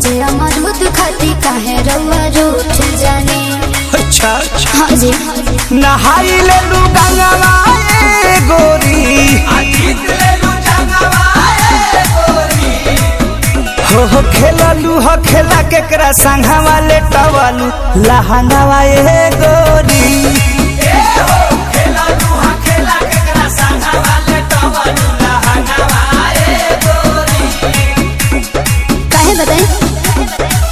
कचे अमरूद खाती काहे रउआ रूठ जाने अच्छा अच्छा हाँ जी नहाई ले लू गंगवा ए गोरी हो हो खेललू हो खेला केकरा संघवा ले टवलू लहंगवा ए गोरी काहे बताई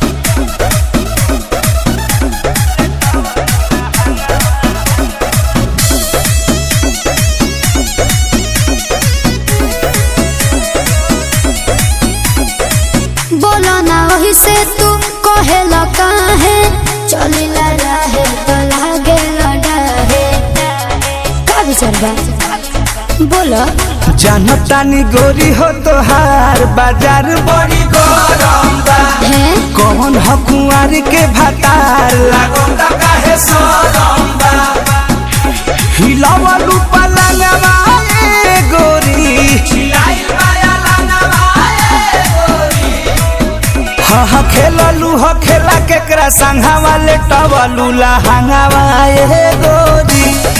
बोलो ना वही से तू कहेला काहे चलिला रहे तो लागे लड़ाहे का विचार बा बोलो जानतानी गोरी हो तोहार बाजार बड़ी गरम बा है कौन ह कुंवर के भतार लागल त काहे सरम बा हिलावलू पलंगवा ए गोरी हिलाइल माया लंगवा ए गोरी हा हा खेललू हो खेला केकरा संघवा ले टवलू लहंगवा ए गोरी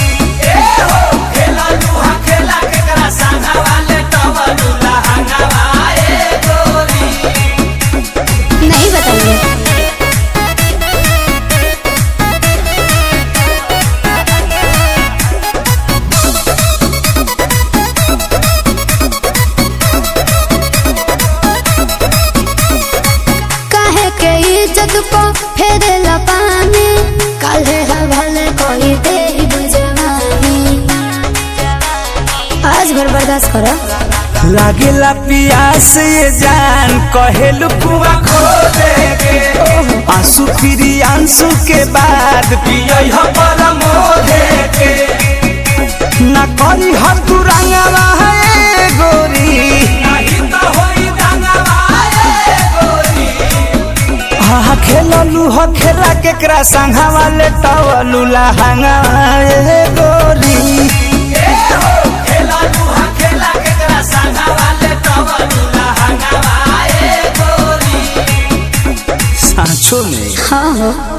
नहीं बताइए काहे के इज्जत को फेरेला पानी काले हवाले कोई दे बुझवानी आज भर बर्दाश्त करो लागेला पियास ये जान कहेलू कुआ खो देगे आंसू फिरी आंसू के बाद पियई ह परमो देगे ना करी हर तू रंगवा है गोरी नहीं तो होई रंगवा है गोरी हा खेललू हो खेला केकरा संघवा ले टवलू लहंगवा ए गोरी सांचो में हाँ हो